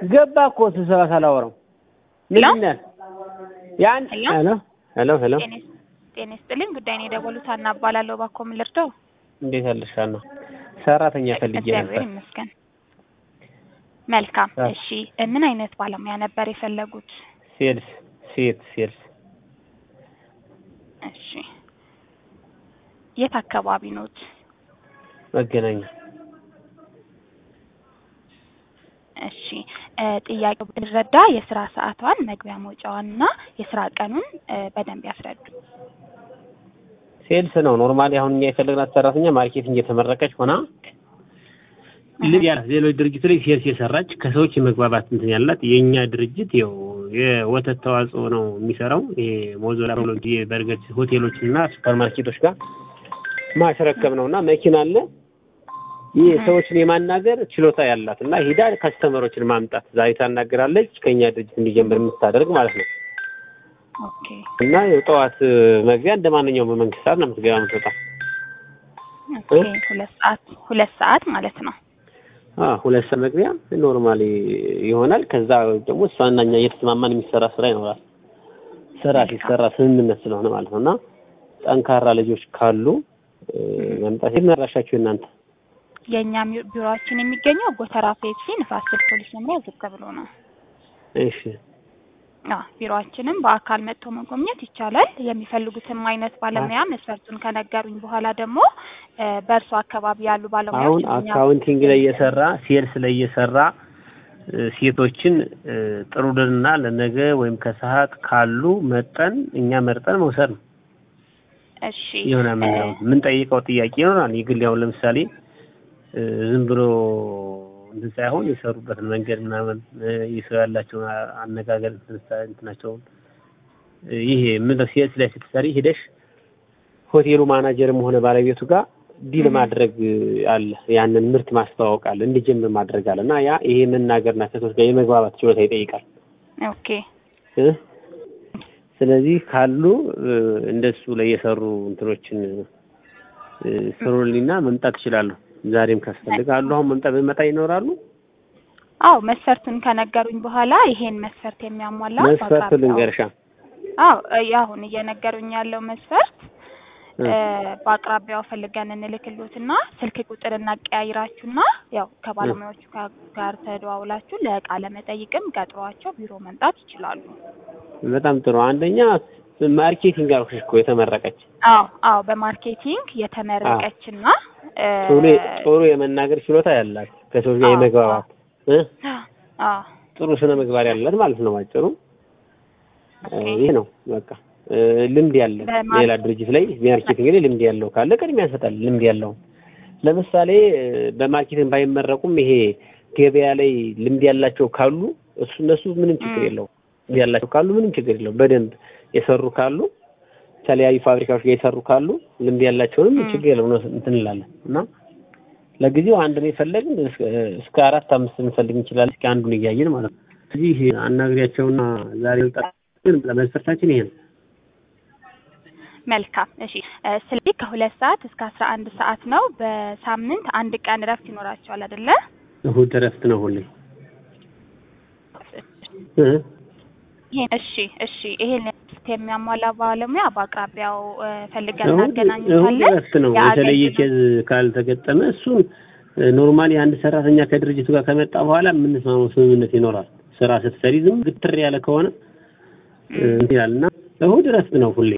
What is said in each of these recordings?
ገባ እኮ ስብሰባ ሳላወራው ሄሎ? ምንድን ነው? ያን ሄሎ? ሄሎ ሄሎ ሄሎ ጤና ይስ- ጤና ይስጥልኝ። ጉዳይን የደወሉት ሀና እባላለሁ። እባክዎ ምን ልርዳው? እንዴት አለሽ ሀና? ሰራተኛ ፈልጌ እግዚአብሔር ነበር። ይመስገን። መልካም። አ- እሺ ምን አይነት ባለሙያ ነበር የፈለጉት? ሴልስ ሴት ሴልስ እሺ የት አካባቢ ኖት? መገናኛ እሺ እ ጥያቄው ብንረዳ የስራ ሰዓቷን መግቢያ መውጫዋንና የስራ ቀኑን እ በደንብ ያስረዱ። ሴልስ ነው ኖርማሊ። አሁን እኛ የፈለግናት ሰራተኛ ማርኬቲንግ የተመረቀች ሆና ልብ ያላት ሌሎች ድርጅት ላይ ሴልስ የሰራች ከሰዎች የመግባባት እንትን ያላት የእኛ ድርጅት ያው የወተት ተዋጽኦ ነው የሚሰራው። ይሄ ሞዞላ ሮሎጂ የበርገር ሆቴሎች እና ሱፐር ማርኬቶች ጋር ማስረከብ ነው እና መኪና አለ። ይህ ሰዎችን የማናገር ችሎታ ያላት እና ሂዳ ከስተመሮችን ማምጣት ዛሬ ታናገራለች ከእኛ ድርጅት እንዲጀምር የምታደርግ ማለት ነው። ኦኬ እና የጠዋት መግቢያ እንደ ማንኛውም በመንግስት ሰዓት ነው የምትገባ የምትወጣ። ኦኬ ሁለት ሰዓት ሁለት ሰዓት ማለት ነው። አዎ ሁለት ሰዓት መግቢያ ኖርማሊ ይሆናል። ከዛ ደግሞ እሷና እኛ እየተስማማን የሚሰራ ስራ ይኖራል። ስራ ሲሰራ ስምምነት ስለሆነ ማለት ነው። እና ጠንካራ ልጆች ካሉ እ፣ መምጣት የምናራሻችሁ እናንተ የእኛ ሚ- ቢሮአችን የሚገኘው ጎተራ ፔፕሲ ንፋስ ስልክ ፖሊስ መምሪያ ዝቅ ብሎ ነው። እሺ አ ቢሮአችንም በአካል መጥቶ መጎብኘት ይቻላል። የሚፈልጉትም አይነት ባለሙያ መስፈርቱን ከነገሩኝ በኋላ ደግሞ እ፣ በእርሱ አካባቢ ያሉ አሁን ባለሙያዎች እኛ አካውንቲንግ ላይ እየሰራ ሴልስ ላይ እየሰራ እ፣ ሴቶችን እ፣ ጥሩልንና ለነገ ወይም ከሰዓት ካሉ መጠን እኛ መርጠን መውሰድ ነው እሺ የሆነ ምን እ፣ የምንጠይቀው ጥያቄ ይኖራል። የግል ያው ለምሳሌ እ፣ ዝም ብሎ እንትን ሳይሆን የሰሩበትን መንገድ ምናምን እ፣ የሰው ያላቸውን አ- አነጋገር እንትን ስታ- እንትናቸውን እ፣ ይሄ ምን ሴልስ ላይ ስትሰሪ ሂደሽ ሆቴሉ ማናጀርም ሆነ ባለቤቱ ጋር ዲል Mhm. ማድረግ አለ። ያንን ምርት ማስተዋወቅ አለ፣ እንዲጀምር ማድረግ አለ እና ያ ይሄ መናገርና ከሰዎች ጋር የመግባባት ችሎታ ይጠይቃል ኦኬ እ ስለዚህ ካሉ እ፣ እንደሱ ላይ የሰሩ እንትኖችን እ፣ ስሩልኝና መምጣት ይችላሉ። ዛሬም ካስፈልግ አሉ። አሁን መምጣት በመጣ ይኖራሉ። አዎ መስፈርቱን ከነገሩኝ በኋላ ይሄን መስፈርት የሚያሟላ መስፈርቱ በአቅራቢያው- ልንገርሻ አዎ እ፣ አሁን እየነገሩኝ ያለው መስፈርት እ፣ እ፣ በአቅራቢያው ፈልገን እንልክሎትና ስልክ ቁጥር እናቀያይራችሁና ያው ከባለሙያዎቹ ጋ- ጋር ተደዋውላችሁ ለቃለ መጠይቅም ቀጥሯቸው ቢሮ መምጣት ይችላሉ። በጣም ጥሩ። አንደኛ ማርኬቲንግ አልኩሽ እኮ የተመረቀች አዎ አዎ በማርኬቲንግ የተመረቀችና እ፣ ጥሩ ጥሩ የመናገር ችሎታ ያላት ከሰዎች ጋር አዎ፣ የመግባባት እ፣ አዎ ጥሩ ስነ ምግባር ያላት ማለት ነው ባጭሩ። እ፣ ኦኬ። ይህ ነው በቃ እ፣ ልምድ ያለው በማር- ሌላ ድርጅት ላይ ማርኬቲንግ ላይ ልምድ ያለው ካለ ቅድሚያ ያሰጣል። ልምድ ያለው ለምሳሌ እ፣ በማርኬቲንግ ባይመረቁም ይሄ ገበያ ላይ ልምድ ያላቸው ካሉ እሱ እነሱ ምንም ችግር ም። የለውም። ልምድ ያላቸው ካሉ ምንም ችግር የለውም። በደንብ የሰሩ ካሉ የተለያዩ ፋብሪካዎች ጋር የሰሩ ካሉ ልምድ ያላቸውንም ም። ችግር የለውም ነው እንትን እንላለን እና ለጊዜው አንድ ነው የፈለግን እስከ እስከ አራት አምስት ልንፈልግ እንችላለን። እስኪ አንዱን እያየን ማለት ነው። ስለዚህ አናግሪያቸውና ዛሬ ወጣ ግን መስፈርታችን ይሄ ነው። መልካም እሺ እ፣ ስለዚህ ከሁለት ሰዓት እስከ አስራ አንድ ሰዓት ነው። በሳምንት አንድ ቀን እረፍት ይኖራቸዋል አይደለ? እሁድ እረፍት ነው ሁሌ እ? ይሄን እሺ እሺ ይሄን ሊስት የሚያሟላ ባለሙያ በአቅራቢያው እ፣ ፈልገን እሁድ እሁድ እናገናኙታለን። እረፍት ነው። የተለየ የአገልግሎት- ኬዝ ካልተገጠመ እሱን ኖርማሊ አንድ ሰራተኛ ከድርጅቱ ጋር ከመጣ በኋላ የምንስማማው ስምምነት ይኖራል። ስራ ስትሰሪ ዝም ግትር ያለ ከሆነ እ፣ እንትን ይላል እና እሁድ እረፍት ነው ሁሌ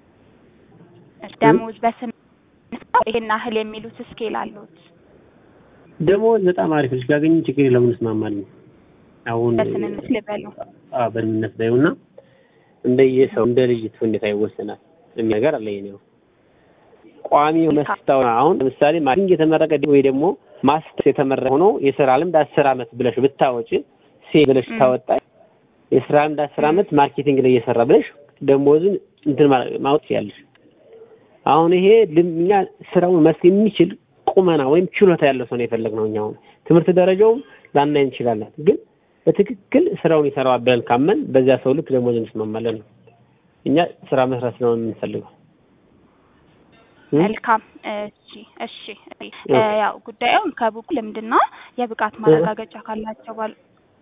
ደሞዝ በስም ይሄን ያህል የሚሉት ስኬል አሉት። ደሞዝ በጣም አሪፍ ልጅ ካገኘ ችግር የለውም እንስማማለን። አሁን በስምምነት ልበሉ። አዎ በስምምነት ላይ እና እንደየሰው እንደ ልጅቱ ሁኔታ ይወሰናል የሚል ነገር አለ። የኔው ቋሚ መስታው አሁን ለምሳሌ ማርኬቲንግ የተመረቀ ወይ ደግሞ ማስተርስ የተመረቀ ሆኖ የስራ ልምድ አስር አመት ብለሽ ብታወጪ ሴ ብለሽ ም። ታወጣ የስራ ልምድ አስር አመት ማርኬቲንግ ላይ እየሰራ ብለሽ ደሞዝን እንትን ማ- ማውጣት ያለሽ አሁን ይሄ ልም- እኛ ስራውን መስክ የሚችል ቁመና ወይም ችሎታ ያለው ሰው ነው የፈለግነው። እኛ አሁን ትምህርት ደረጃውም ላናይ እንችላለን፣ ግን በትክክል ስራውን ይሰራዋል ብለን ካመን በዚያ ሰው ልክ ደሞዝ እንስማማለን ነው። እኛ ስራ መስራት ነው የምንፈልገው። እ? መልካም እሺ እሺ እ፣ ያው ጉዳዩን ከብቁ ልምድና የብቃት ማረጋገጫ ካላቸው ባል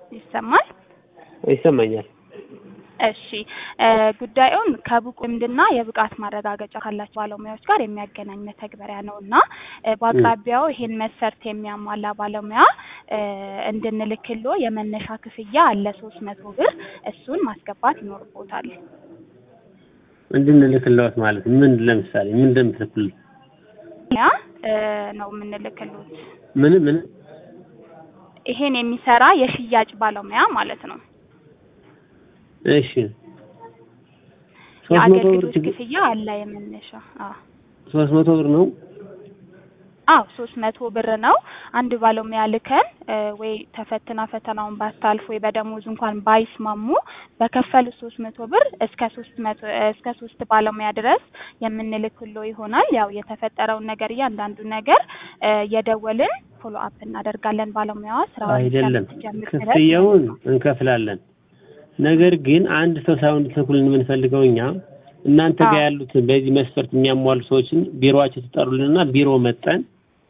ይሰማል? ይሰማኛል። እሺ እ ጉዳዩን ከብቁ ልምድና የብቃት ማረጋገጫ ካላቸው ባለሙያዎች ጋር የሚያገናኝ መተግበሪያ ነው እና እ በአቅራቢያው ይሄን መስፈርት የሚያሟላ ባለሙያ እ እንድንልክሎ የመነሻ ክፍያ አለ ሶስት መቶ ብር እሱን ማስገባት ይኖርቦታል። እንድንልክለዎት ማለት ምን ለምሳሌ ምን እንደምትልኩልን ያ እ ነው የምንልክሎት ምን ምን ይሄን የሚሰራ የሽያጭ ባለሙያ ማለት ነው። እሺ ሶስት መቶ ብር የአገልግሎት ችግር ክፍያ አለ የመነሻ አዎ ሶስት መቶ ብር ነው። አዎ ሶስት መቶ ብር ነው። አንድ ባለሙያ ልከን እ ወይ ተፈትና ፈተናውን ባታልፍ ወይ በደሞዝ እንኳን ባይስማሙ በከፈሉት ሶስት መቶ ብር እስከ ሶስት መቶ እስከ ሶስት ባለሙያ ድረስ የምንልክሎ ይሆናል። ያው የተፈጠረውን ነገር እያንዳንዱ ነገር እ የደወልን ፎሎ አፕ እናደርጋለን። ባለሙያዋ ስራውን አይደለም እስከምትጀምር ድረስ ክፍያውን እንከፍላለን። ነገር ግን አንድ ሰው ሳይሆን እንድትልኩልን የምንፈልገው እኛ እናንተ ጋር አዎ። ያሉትን በዚህ መስፈርት የሚያሟሉ ሰዎችን ቢሮዋቸው ትጠሩልንና ቢሮ መጠን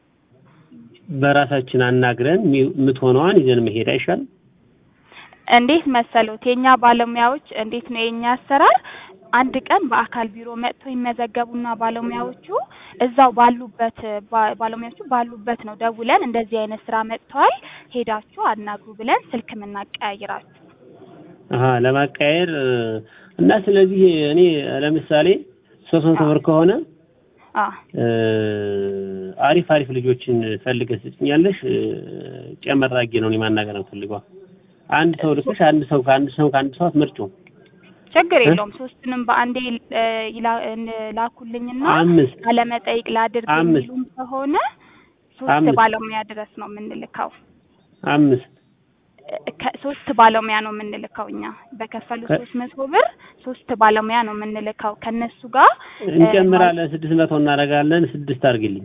በራሳችን አናግረን የሚ- የምትሆነዋን ይዘን መሄድ አይሻልም? እንዴት መሰሉት? የኛ ባለሙያዎች እንዴት ነው የኛ አሰራር? አንድ ቀን በአካል ቢሮ መጥተው ይመዘገቡና ባለሙያዎቹ እዛው ባሉበት ባ- ባለሙያዎቹ ባሉበት ነው ደውለን እንደዚህ አይነት ስራ መጥተዋል ሄዳችሁ አናግሩ ብለን ስልክ የምናቀያይራችሁ። አሀ ለማቃየር እ፣ እና ስለዚህ እኔ ለምሳሌ ሶስት መቶ ብር ከሆነ አ እ፣ አሪፍ አሪፍ ልጆችን ፈልገሽ ትጭኛለሽ። እ፣ ጨመር አድርጌ ነው እኔ ማናገር የምፈልገው። አንድ ሰው ልከሽ አንድ ሰው ከአንድ ሰው ከአንድ ሰው አትመርጪውም። ችግር እ? የለውም። ሶስቱንም በአንዴ እ፣ ይላ- እ፣ ላኩልኝና አምስት ቃለመጠይቅ ላድርግ አምስት የሚሉም ከሆነ ሶስት አምስት ባለሙያ ድረስ ነው የምንልከው። አምስት ከ- ሶስት ባለሙያ ነው የምንልከው እኛ በከፈሉ ከ- ሶስት መቶ ብር ሶስት ባለሙያ ነው የምንልከው ከነሱ ጋር እ፣ እንጨምራለን። ስድስት መቶ እናደርጋለን። ስድስት አድርግልኝ።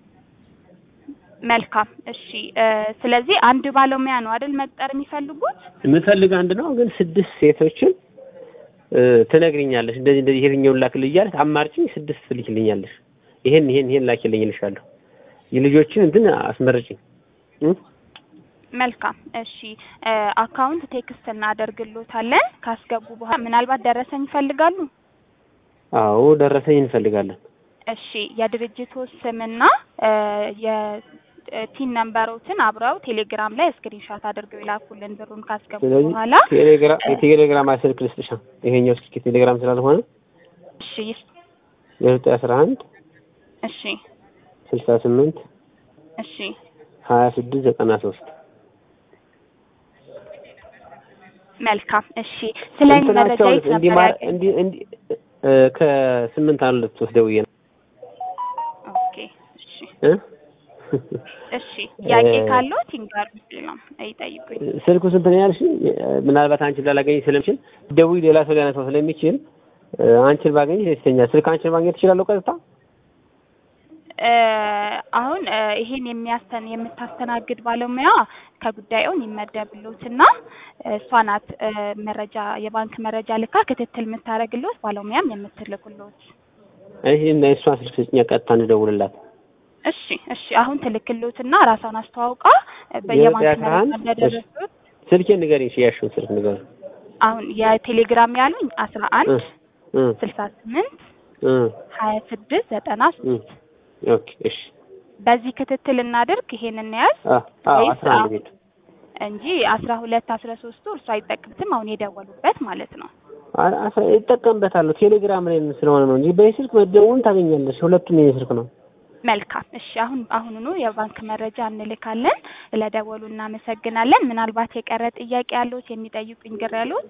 መልካም እሺ እ፣ ስለዚህ አንድ ባለሙያ ነው አይደል መቅጠር የሚፈልጉት የምፈልግ አንድ ነው፣ ግን ስድስት ሴቶችን እ፣ ትነግሪኛለሽ። እንደዚህ እንደዚህ የትኛውን ላክልኝ እያለሽ አማርጭኝ። ስድስት ትልኪልኛለሽ። ይሄን ይሄን ይሄን ላኪልኝ እልሻለሁ። የልጆችን እንትን አስመርጭኝ እ? መልካም እሺ እ፣ አካውንት ቴክስት እናደርግሎታለን ካስገቡ በኋላ ምናልባት ደረሰኝ ይፈልጋሉ አዎ ደረሰኝ እንፈልጋለን። እሺ የድርጅቱ ስምና እ፣ የቲን ነምበሮትን አብረው ቴሌግራም ላይ ስክሪንሾት አድርገው ይላኩልን ብሩን ካስገቡ ስለዚህ በኋላ ቴሌግራም እ፣ የቴሌግራም ስልክ ልስጥሻ። ይሄኛው ስልክ ቴሌግራም ስላልሆነ እሺ ዘጠኝ አስራ አንድ እሺ ስልሳ ስምንት እሺ ሀያ ስድስት ዘጠና ሶስት መልካም እሺ ስለ እኔ መረጃ እንትናቸውን የት ነበር እንዲማር ያገኙት? እንዲ እንዲ እ፣ ከስምንት አንድ ሁለት ሶስት ደውዬ ነው ኦኬ እሺ እ? እሺ ጥያቄ እ፣ ካለዎት ይንገሩኝ ነው ይጠይቁኝ ስልኩ ስንት ነው ያልሽኝ? ምናልባት አንቺን ላላገኝ ስለምችል ደውይ ሌላ ሰው ሊያነሳው ስለሚችል እ፣ አንቺን ባገኝ ደስተኛ። ስልክ አንቺን ማግኘት እችላለሁ ቀጥታ? እ፣ አሁን እ፣ ይሄን የሚያስተን የምታስተናግድ ባለሙያ ከጉዳዩን ይመደብሎትና እሷ ናት እ፣ መረጃ የባንክ መረጃ ልካ ክትትል የምታደርግሎት ባለሙያም የምትልክሎት እሺ እና የእሷን ስልክ ስጭኛ ቀጥታ እንድደውልላት። እሺ እሺ አሁን ትልክሎትና ራሷን አስተዋውቃ እ፣ በየባንክ የዘጠኝ አስራ መረጃ አንድ እንደደረሱት ስልኬን ንገሪኝ። እሺ ያልሽውን ስልክ ንገሪኝ። አሁን የቴሌግራም ያሉኝ አስራ እ አንድ እ ስልሳ ስምንት እ ሀያ ስድስት ዘጠና እ ኦኬ እሺ በዚህ ክትትል እናድርግ ይሄን እንያዝ አ አ ወይስ አስራ አንድ ቤት እንጂ አስራ ሁለት አስራ ሶስቱ እርሱ አይጠቅምትም አሁን የደወሉበት ማለት ነው። አ- አስራ ይጠቀምበታለሁ ቴሌግራም ላይ ስለሆነ ነው እንጂ በስልክ መደወሉን ታገኛለሽ። ሁለቱም የኔ ስልክ ነው። መልካም እሺ፣ አሁን አሁኑኑ የባንክ መረጃ እንልካለን። ለደወሉ እናመሰግናለን። ምናልባት የቀረ ጥያቄ ያሉት የሚጠይቁኝ ግር ያሉት?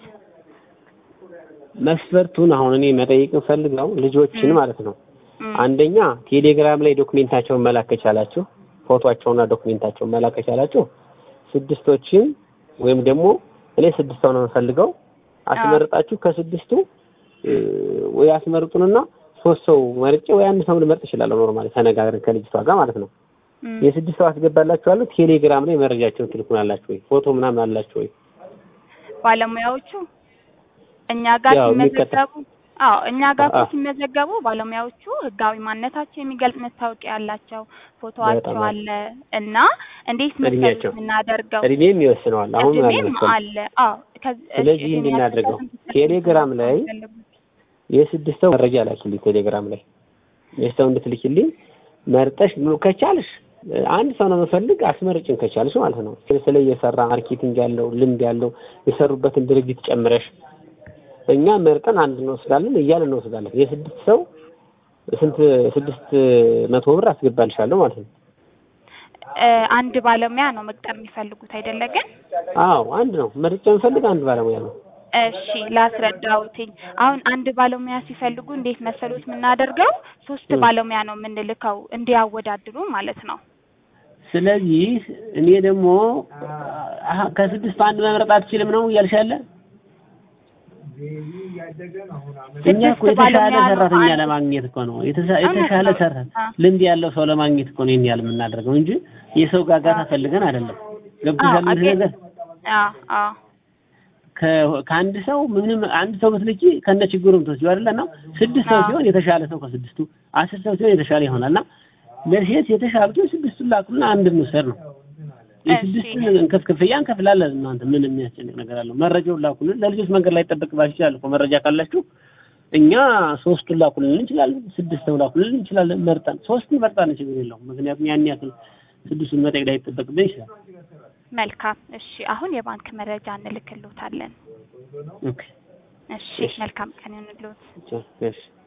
መስፈርቱን አሁን እኔ መጠየቅ ፈልገው ልጆችን ም። ማለት ነው እም፣ አንደኛ ቴሌግራም ላይ ዶክሜንታቸውን መላክ ከቻላችሁ ፎቶአቸውና ዶክሜንታቸውን መላክ ከቻላችሁ ስድስቶችን ወይም ደግሞ እኔ ስድስት ሰው ነው የምፈልገው አስመርጣችሁ ከስድስቱ እ፣ ወይ አስመርጡንና ሶስት ሰው መርጬ ወይ አንድ ሰው ልመርጥ እችላለሁ። ኖርማሊ ተነጋግረን ከልጅቷ ጋር ማለት ነው። እም፣ የስድስት ሰው አስገባላችኋለሁ። ቴሌግራም ላይ መረጃቸውን ትልኩናላችሁ ወይ ፎቶ ምናምን አላችሁ ወይ? ባለሙያዎቹ እኛ ጋር ያው ሲመዘገቡ አዎ እኛ ጋር እኮ አዎ። ሲመዘገቡ ባለሙያዎቹ ህጋዊ ማንነታቸው የሚገልጽ መታወቂያ ያላቸው ፎቶዋቸው በጣም አሪፍ። አለ እና እንዴት መሰሉት እድሜያቸው የምናደርገው እድሜም ይወስነዋል። አሁን ምን አለ እድሜም መሰለህ አለ። አዎ ከዚ- እሺ፣ ስለዚህ እድሜያቸው እንድናደርገው ከስንት እስከ ቴሌግራም ስንት ነው ላይ የሚፈልጉት? የስድስት ሰው መረጃ ላኪልኝ ቴሌግራም ላይ የሰው እንድትልኪልኝ መርጠሽ ብሎ ከቻልሽ አንድ ሰው ነው የምፈልግ አስመርጭን ከቻልሽ ማለት ነው። ስለ የሰራ ማርኬቲንግ ያለው ልምድ ያለው የሰሩበትን ድርጅት ጨምረሽ እኛ መርጠን አንድ እንወስዳለን እያለ እንወስዳለን። የስድስት ሰው ስንት ስድስት መቶ ብር አስገባልሻለሁ ማለት ነው። እ፣ አንድ ባለሙያ ነው መቅጠር የሚፈልጉት አይደለ ግን? አዎ አንድ ነው መርጬ የምፈልግ አንድ ባለሙያ ነው። እሺ ላስረዳውትኝ። አሁን አንድ ባለሙያ ሲፈልጉ እንዴት መሰሉት የምናደርገው ሶስት ም። ባለሙያ ነው የምንልከው እንዲያወዳድሩ ማለት ነው። ስለዚህ እኔ ደግሞ አሀ ከስድስቱ አንድ መምረጥ አትችልም ነው እያልሽ ያለ እኛ እኮ ስድስት የተሻለ ባለሙያ ነው ሰራተኛ አንድ- ለማግኘት እኮ ነው የተሻ- እውነት የተሻለ ነው። ሰራ አ። ልምድ ያለው ሰው ለማግኘት እኮ ነው ይሄን ያህል የምናደርገው እንጂ የሰው ጋጋታ ፈልገን አይደለም። ገብቶሻል? አዎ፣ እዚህ አገ- ነገር አዎ አዎ ከ- ከአንድ ሰው ምንም አንድ ሰው ብትልኪ ከነ ችግሩ ምትወስጂው አይደለ እና ስድስት ሰው አዎ። ሲሆን የተሻለ ሰው ከስድስቱ አስር ሰው ሲሆን የተሻለ ይሆናል እና ለሴት የተሻሉት ስድስቱን ላኩና አንድ እንውሰድ ነው። የስድስቱን እንከፍ ክፍያ እንከፍላለን። እናንተ ምን የሚያስጨንቅ ነገር አለው? መረጃውን ላኩልን። ለልጆች መንገድ ላይ ይጠበቅባችሁ ይችላል እኮ መረጃ ካላችሁ እኛ ሶስቱን ላኩልን እንችላለን፣ ስድስተው ላኩልን እንችላለን። መርጠን ሶስቱን መርጠን ችግር የለውም። ምክንያቱም ያን ያክል ስድስቱን መጠየቅ ላይ ይጠበቅብን ይችላል። መልካም። እሺ አሁን የባንክ መረጃ እንልክልዎታለን። ኦኬ እሺ እሺ። መልካም ቀን ይሁንልዎት። እሺ